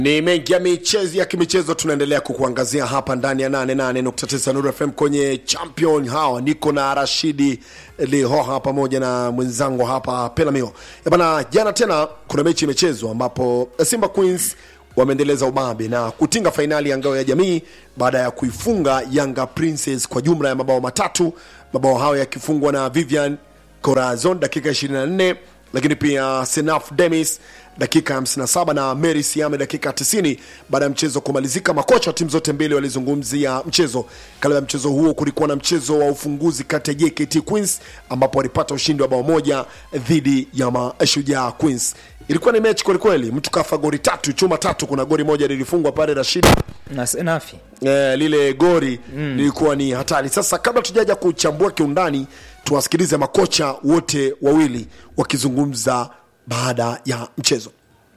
Ni mengi ya michezo ya kimichezo tunaendelea kukuangazia hapa ndani ya 88.9 Nuru FM kwenye champion. Hawa niko na Rashidi Lihoha pamoja na mwenzangu hapa Pelamio. Bana, jana tena kuna mechi imechezwa ambapo Simba Queens wameendeleza ubabe na kutinga fainali ya ngao ya jamii baada ya kuifunga Yanga Princess kwa jumla ya mabao matatu, mabao hayo yakifungwa na Vivian Corazon dakika 24 lakini pia Senaf Demis dakika 57 na Mary Siame dakika 90. Baada ya mchezo kumalizika, makocha wa timu zote mbili walizungumzia mchezo. Kabla ya mchezo huo, kulikuwa na mchezo wa ufunguzi kati ya JKT Queens ambapo walipata ushindi wa bao moja dhidi ya Mashujaa Queens. Ilikuwa ni mechi kwelikweli, mtu kafa gori tatu chuma tatu. Kuna gori moja lilifungwa pale Rashidi na Senafi eh, lile gori mm. lilikuwa ni hatari. Sasa kabla tujaja kuchambua kiundani, tuwasikilize makocha wote wawili wakizungumza baada ya mchezo.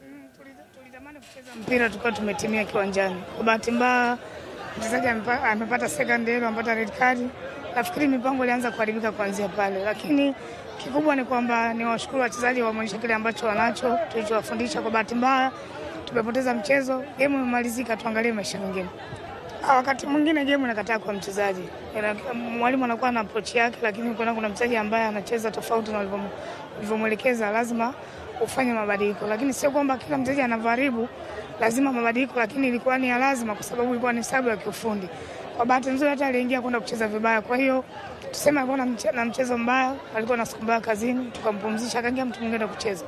Tulitamani kucheza mpira tukiwa tumetimia kiwanjani. Kwa bahati mbaya mchezaji amepa- amepata second yellow, amepata red card. Nafikiri mipango ilianza kuharibika kuanzia pale, lakini kikubwa ni kwamba ni washukuru wachezaji wameonyesha kile ambacho wanacho tulichowafundisha. Kwa bahati mbaya tumepoteza mchezo, game imemalizika, tuangalie maisha mengine. Ah, wakati mwingine game inakataa kwa mchezaji, Ina- mwalimu anakuwa na approach yake, lakini kuna kuna mchezaji ambaye anacheza tofauti na ulivyomu- ulivyomwelekeza, lazima ufanye mabadiliko, lakini sio kwamba kila mchezaji anavyoharibu lazima mabadiliko, lakini ilikuwa ni ya lazima kwa sababu ilikuwa ni sababu ya kiufundi. Kwa bahati nzuri hata aliingia kwenda kucheza vibaya, kwa hiyo tuseme alikuwa na mche- na mchezo mbaya, alikuwa na siku mbaya kazini, tukampumzisha, akaingia mtu mwingine kucheza.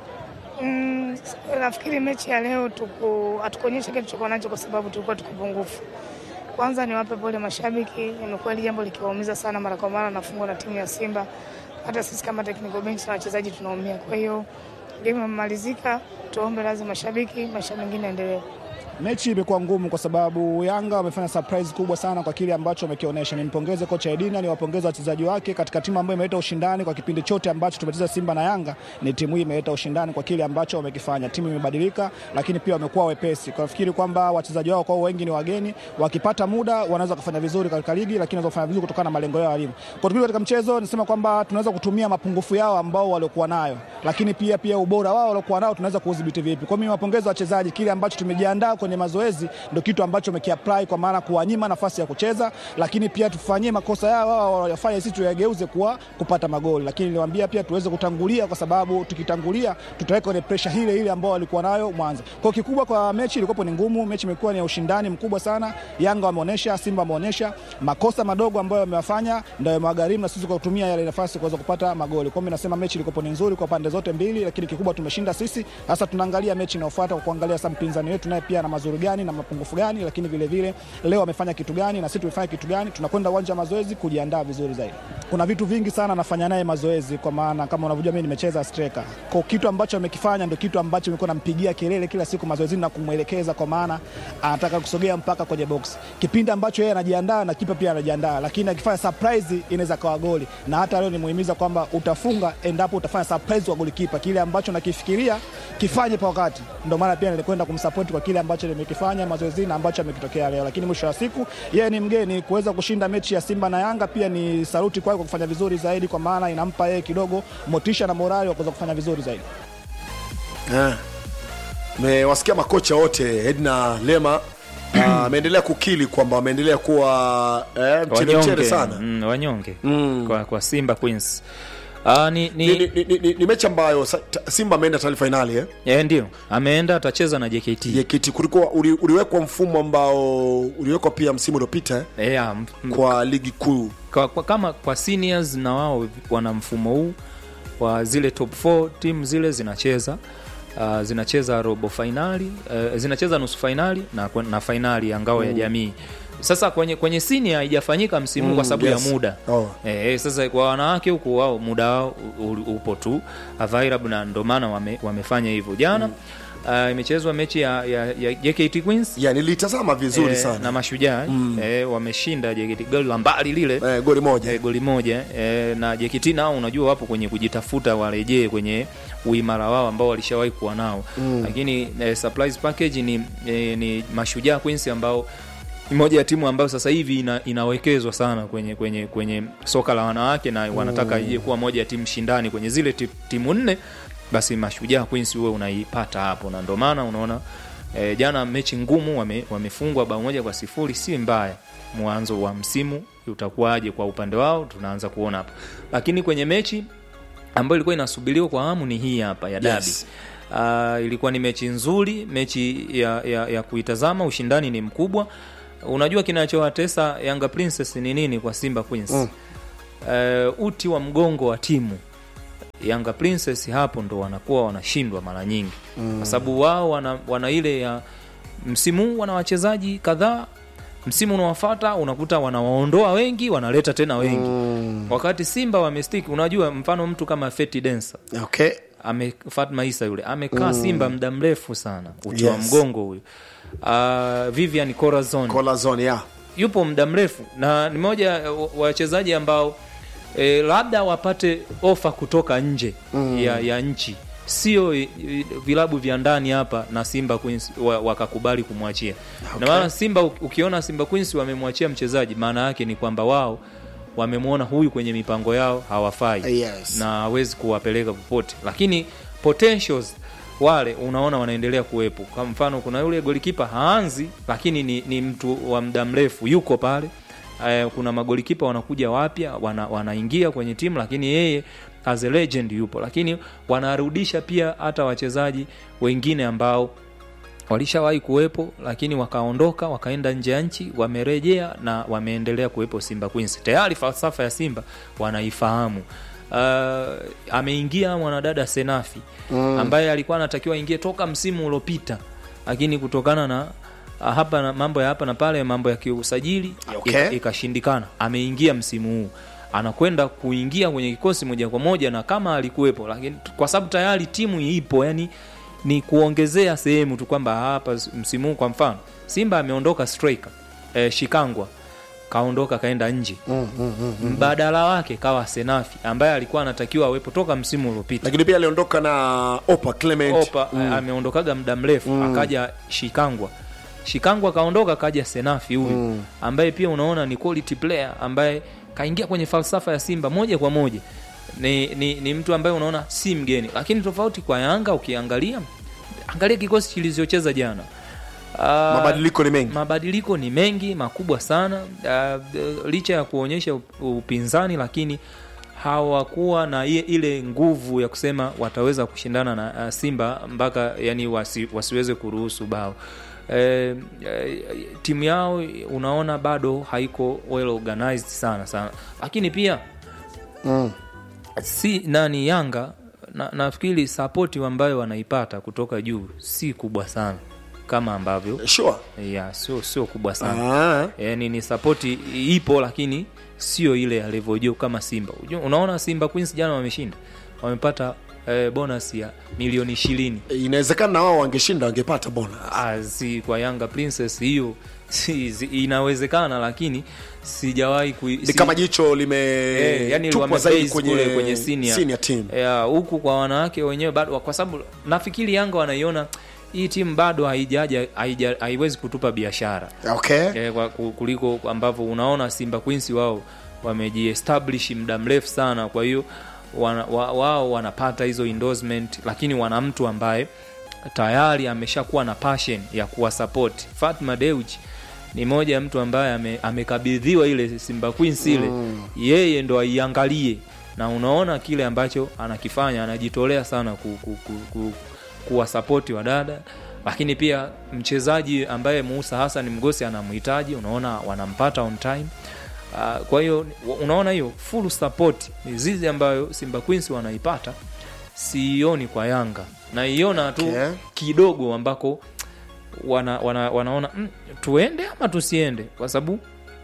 Mm, nafikiri mechi ya leo tuku- hatukuonyesha kile tulichokuwa nacho kwa sababu tulikuwa tuko pungufu. Kwanza niwape pole mashabiki, imekuwa hili jambo likiwaumiza sana mara kwa mara, nafungwa na timu ya Simba. Hata sisi kama technical bench na wachezaji tunaumia. Kwa hiyo game imemalizika, tuombe radhi mashabiki, maisha mengine endelee. Mechi imekuwa ngumu kwa sababu Yanga wamefanya surprise kubwa sana kwa kile ambacho wamekionyesha. Nimpongeze kocha Edina, niwapongeze wachezaji wake katika timu ambayo imeleta ushindani kwa kipindi chote ambacho tumecheza Simba na Yanga. Ni timu hii imeleta ushindani kwa kile ambacho wamekifanya. Timu imebadilika, lakini pia wamekuwa wepesi. Kwa nafikiri kwamba wachezaji wao kwa wengi ni wageni, wakipata muda wanaweza kufanya vizuri katika ligi, lakini wanaweza kufanya vizuri kutokana na malengo yao walimu. Kwa tukio katika mchezo nisema kwamba tunaweza kutumia mapungufu yao ambao waliokuwa nayo, lakini pia pia ubora wao waliokuwa nao tunaweza kuudhibiti vipi. Kwa mimi wapongeze wachezaji, kile ambacho tumejiandaa kwenye mazoezi ndio kitu ambacho wamekiapply, kwa maana kuwanyima nafasi ya kucheza, lakini pia tufanyie makosa yao wao wayafanye, sisi tuyageuze kuwa kupata magoli. Lakini niliwaambia pia tuweze kutangulia, kwa sababu tukitangulia tutaweka kwenye pressure ile ile ambao walikuwa nayo mwanzo. Kwa kikubwa kwa mechi ilikuwa ni ngumu, mechi imekuwa ni ya ushindani mkubwa sana. Yanga wameonyesha, Simba wameonyesha makosa madogo ambayo wamewafanya ndio yamewagharimu na sisi kwa kutumia yale nafasi kuweza kupata magoli. Kwa mimi nasema mechi ilikuwa ni nzuri kwa pande zote mbili, lakini kikubwa tumeshinda sisi. Sasa tunaangalia mechi inayofuata kwa kuangalia sasa mpinzani wetu naye pia na mazuri gani na mapungufu gani, lakini vile vile leo amefanya kitu gani na sisi tumefanya kitu gani. Tunakwenda uwanja wa mazoezi kujiandaa vizuri zaidi. Kuna vitu vingi sana nafanya naye mazoezi, kwa maana kama unavyojua mimi nimecheza striker. Kwa kitu ambacho amekifanya ndio kitu ambacho nimekuwa nampigia kelele kila siku mazoezini na kumwelekeza, kwa maana anataka kusogea mpaka kwenye box. Kipindi ambacho yeye anajiandaa na kipa pia anajiandaa, lakini akifanya surprise inaweza kawa goli. Na hata leo nimuhimiza kwamba utafunga endapo utafanya surprise kwa golikipa, kile ambacho nakifikiria kifanye kwa wakati. Ndio maana pia nilikwenda kumsupport kwa kile ambacho nimekifanya mazoezini na ambacho amekitokea leo, lakini mwisho wa siku yeye ni mgeni. Kuweza kushinda mechi ya Simba na Yanga pia ni saluti kwake kwa kufanya vizuri zaidi, kwa maana inampa yeye kidogo motisha na morali wa kuweza kufanya vizuri zaidi. Eh, mewasikia makocha wote Edna Lema ah, ameendelea kukili kwamba wameendelea kuwa eh, mchele mchele wanyonge, sana mm, wanyonge kwa, kwa Simba Queens. Ah, ni, ni, ni, ni, ni, ni, ni mechi ambayo sa- ta- Simba ameenda taarifa fainali eh? eh, ndio ameenda atacheza na JKT JKT kulikuwa uli, uliwekwa mfumo ambao uliwekwa pia msimu uliopita eh? eh, ya, m- m- kwa ligi kuu kwa, kwa, kama kwa seniors na wao wana mfumo huu wa zile top 4 timu zile zinacheza uh, zinacheza robo fainali uh, zinacheza nusu fainali na, na fainali ya ngao ya jamii sasa kwenye kwenye senior haijafanyika msimu Mm, kwa sababu yes. ya muda Oh. Eh, eh, sasa kwa wanawake huku wao muda wao u- u- upo tu available na ndio maana wame, wamefanya hivyo jana uh, imechezwa mechi ya, ya, ya JKT Queens ya nilitazama vizuri eh, sana na mashujaa eh, wameshinda JKT goli la mbali lile eh, goli moja eh, goli moja eh, na JKT nao unajua wapo kwenye kujitafuta warejee kwenye uimara wao ambao walishawahi kuwa nao mm. lakini eh, surprise package ni, eh, ni mashujaa Queens ambao ni moja ya timu ambayo sasa hivi ina, inawekezwa sana kwenye kwenye kwenye soka la wanawake na wanataka ije kuwa moja ya timu shindani kwenye zile ti- timu nne basi mashujaa Queens huwe unaipata hapo na ndio maana unaona e, jana mechi ngumu wame, wamefungwa bao moja kwa sifuri si mbaya mwanzo wa msimu utakuwaje kwa upande wao tunaanza kuona hapa lakini kwenye mechi ambayo ilikuwa inasubiriwa kwa hamu ni hii hapa ya dabi Yes. Uh, ilikuwa ni mechi nzuri mechi ya, ya, ya kuitazama ushindani ni mkubwa unajua kinachowatesa yanga princess ni nini kwa simba queens mm. uh, uti wa mgongo wa timu yanga princess hapo ndo wanakuwa wanashindwa mara nyingi mm. kwa sababu wao wana, wana ile ya msimu huu wana wachezaji kadhaa msimu unaofata unakuta wanawaondoa wengi wanaleta tena wengi mm. wakati simba wamestik unajua mfano mtu kama feti densa okay ame Fatma Isa yule amekaa Simba muda mrefu sana uti wa Yes. mgongo huyu. Uh, Vivian Corazon Kola zone ya yupo muda mrefu na ni moja wa wachezaji ambao e, labda wapate ofa kutoka nje mm. ya, ya nchi sio e, e, vilabu vya ndani hapa na Simba Queens wa- wakakubali kumwachia okay. na maana Simba uki- ukiona Simba Queens wamemwachia mchezaji maana yake ni kwamba wao wamemwona huyu kwenye mipango yao hawafai Yes. na hawezi kuwapeleka popote lakini potentials wale unaona wanaendelea kuwepo kwa mfano kuna yule golikipa haanzi lakini ni, ni mtu wa muda mrefu yuko pale eh, kuna magolikipa wanakuja wapya wana, wanaingia kwenye timu lakini yeye as a legend yupo lakini wanarudisha pia hata wachezaji wengine ambao walishawahi kuwepo lakini wakaondoka wakaenda nje ya nchi wamerejea na wameendelea kuwepo simba queens tayari falsafa ya simba wanaifahamu uh, ameingia mwanadada senafi mm. ambaye alikuwa anatakiwa aingie toka msimu uliopita lakini kutokana na ah, hapa na mambo ya hapa na pale mambo ya kiusajili Okay. ika- ikashindikana ameingia msimu huu anakwenda kuingia kwenye kikosi moja kwa moja na kama alikuwepo lakini t- kwa sababu tayari timu ipo yani ni kuongezea sehemu tu kwamba hapa s- msimu huu kwa mfano simba ameondoka striker eh, shikangwa kaondoka kaenda nje mm, mm, mm, mbadala wake kawa senafi ambaye alikuwa anatakiwa awepo toka msimu uliopita lakini pia aliondoka na opa clement opa mm. ameondokaga muda mrefu mm. akaja shikangwa shikangwa kaondoka kaja senafi huyu mm. ambaye pia unaona ni quality player ambaye kaingia kwenye falsafa ya simba moja kwa moja ni, ni, ni mtu ambaye unaona si mgeni lakini tofauti kwa yanga ukiangalia angalia kikosi kilichocheza jana Uh, mabadiliko ni mengi mabadiliko ni mengi makubwa sana uh, licha ya kuonyesha up- upinzani lakini hawakuwa na ile- ile nguvu ya kusema wataweza kushindana na uh, simba mpaka yani wasi, wasiweze kuruhusu bao E, e, timu yao unaona bado haiko well organized sana sana lakini pia mm. si nani yanga na, nafikiri sapoti ambayo wanaipata kutoka juu si kubwa sana kama ambavyo sure ya sio sio kubwa sana ah. yani ni sapoti ipo lakini sio ile ya level juu kama simba Unajua- unaona simba queens jana wameshinda wamepata eh, bonus ya milioni ishirini inawezekana na wao wangeshinda wangepata bonus Ah, si kwa yanga princess hiyo si, si, inawezekana lakini sijawahi kui- ni si- kama jicho lime Eh, yani tupwa zaidi wamebase kwenye, kule kwenye senior, senior team Ya, huku kwa wanawake wenyewe bado kwa sababu nafikiri yanga wanaiona hii timu bado haijaja haija- haiwezi kutupa biashara okay eh, kwa- ku- kuliko ambavyo unaona simba queens wao wamejiestablish muda mrefu sana kwa hiyo wana, wa, wao wanapata hizo endorsement lakini wana mtu ambaye tayari ameshakuwa na passion ya kuwasapoti fatma deuji ni moja ya mtu ambaye ame, amekabidhiwa ile simba queens ile mm. yeye ndo aiangalie na unaona kile ambacho anakifanya anajitolea sana ku, ku, ku, ku, kuwasapoti wadada lakini pia mchezaji ambaye Musa Hassan Mgosi anamhitaji unaona wanampata on time uh, kwa hiyo unaona hiyo full support mizizi ambayo Simba Queens wanaipata siioni kwa Yanga naiona tu Okay. kidogo ambako wana, wana, wanaona mm, tuende ama tusiende kwa sababu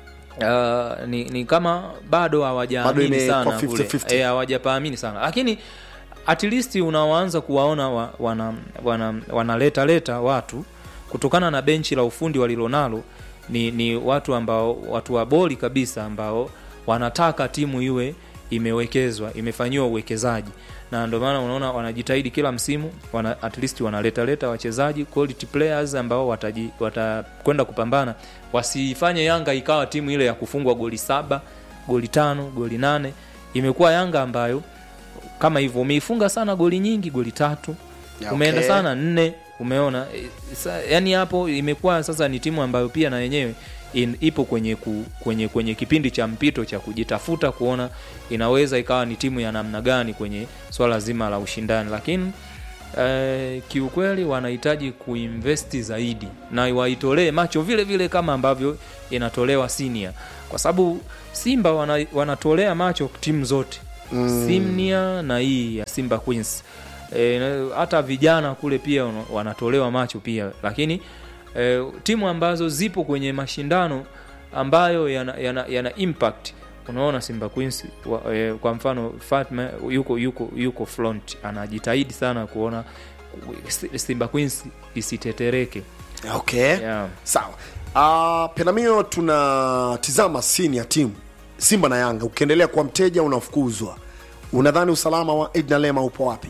Uh, ni, ni kama bado Bado hawajaamini imekuwa sana 50-50. kule Eh, hawajapaamini sana lakini at least unawaanza kuwaona wa, wana, wana, wanaleta leta watu kutokana na benchi la ufundi walilonalo ni, ni watu ambao watu wa boli kabisa ambao wanataka timu iwe imewekezwa imefanyiwa uwekezaji na ndio maana unaona wanajitahidi kila msimu wana, at least wanaleta leta wachezaji quality players ambao wataji- watakwenda kupambana wasifanye yanga ikawa timu ile ya kufungwa goli saba goli tano goli nane imekuwa yanga ambayo kama hivyo umeifunga sana goli nyingi goli tatu Ya, umeenda okay. sana nne umeona E, sa, yani hapo imekuwa sasa ni timu ambayo pia na yenyewe in, ipo kwenye, ku, kwenye kwenye kipindi cha mpito cha kujitafuta kuona inaweza ikawa ni timu ya namna gani kwenye swala zima la ushindani lakini eh, kiukweli wanahitaji kuinvesti zaidi na waitolee macho vile vile kama ambavyo inatolewa senior kwa sababu simba wana, wanatolea macho timu zote mm. simnia na hii ya simba queens e, na- hata vijana kule pia wana- wanatolewa macho pia lakini e, timu ambazo zipo kwenye mashindano ambayo yana, yana, yana impact unaona simba queens wa, e, kwa mfano fatma yuko yuko yuko front anajitahidi sana kuona simba queens isitetereke okay yeah. sawa uh, penamio tunatizama sini ya timu simba na yanga ukiendelea kuwa mteja unafukuzwa unadhani usalama wa edna lema upo wapi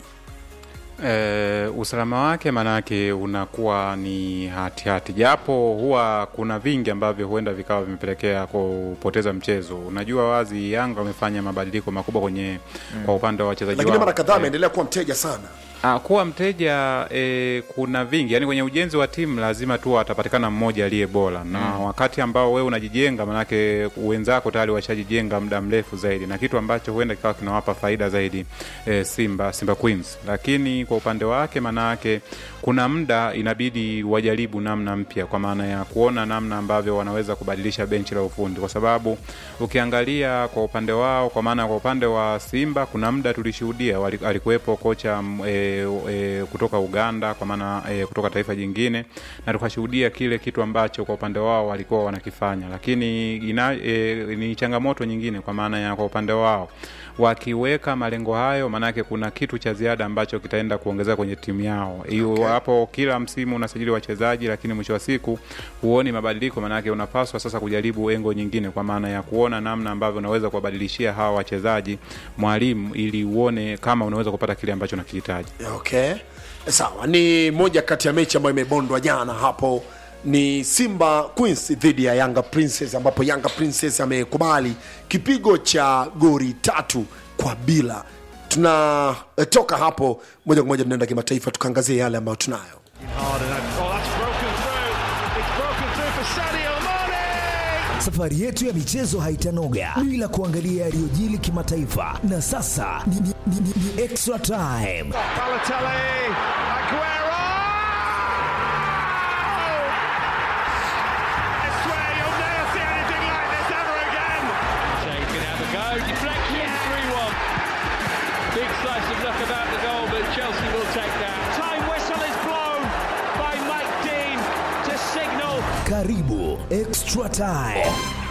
E, usalama wake maanake unakuwa ni hatihati hati. japo huwa kuna vingi ambavyo huenda vikawa vimepelekea kupoteza mchezo. Unajua wazi Yanga wamefanya mabadiliko makubwa kwenye mm. kwa upande wa wachezaji lakini wao. mara kadhaa Eh, ameendelea kuwa mteja sana Ah, kuwa mteja e, kuna vingi yani, kwenye ujenzi wa timu lazima tu atapatikana mmoja aliye bora na mm. wakati ambao wewe unajijenga, manake wenzako tayari washajijenga muda mrefu zaidi, na kitu ambacho huenda kikawa kinawapa faida zaidi e, Simba Simba Queens. Lakini kwa upande wake, manake kuna muda inabidi wajaribu namna mpya, kwa maana ya kuona namna ambavyo wanaweza kubadilisha benchi la ufundi, kwa sababu ukiangalia kwa upande wao, kwa maana kwa upande wa Simba kuna muda tulishuhudia wali- alikuwepo kocha mm, e, e, kutoka Uganda, kwa maana e, kutoka taifa jingine, na tukashuhudia kile kitu ambacho kwa upande wao walikuwa wanakifanya, lakini ina, e, ni changamoto nyingine, kwa maana ya kwa upande wao wakiweka malengo hayo, maanake kuna kitu cha ziada ambacho kitaenda kuongezeka kwenye timu yao. Hiyo Okay. hapo, kila msimu unasajili wachezaji, lakini mwisho wa siku huoni mabadiliko, maanake unapaswa sasa kujaribu engo nyingine, kwa maana ya kuona namna ambavyo unaweza kuwabadilishia hawa wachezaji mwalimu, ili uone kama unaweza kupata kile ambacho unakihitaji. okay sawa ni moja kati ya mechi ambayo imebondwa jana hapo ni simba queens dhidi ya yanga princess ambapo yanga princess amekubali kipigo cha gori tatu kwa bila tunatoka hapo moja kwa moja tunaenda kimataifa tukaangazie yale ambayo tunayo Hard and that- oh, that's broken through. It's broken through for Sadio Mane. Safari yetu ya michezo haitanoga bila kuangalia yaliyojili kimataifa, na sasa ni, ni, ni, ni, ni extra time. Balotelli, Aguero. I swear you'll never see anything like this ever again. Shea can have a go. Deflection, 3 1. Big slice of luck about the goal, but Chelsea will take that. Time whistle is blown by Mike Dean to signal Karibu extra time.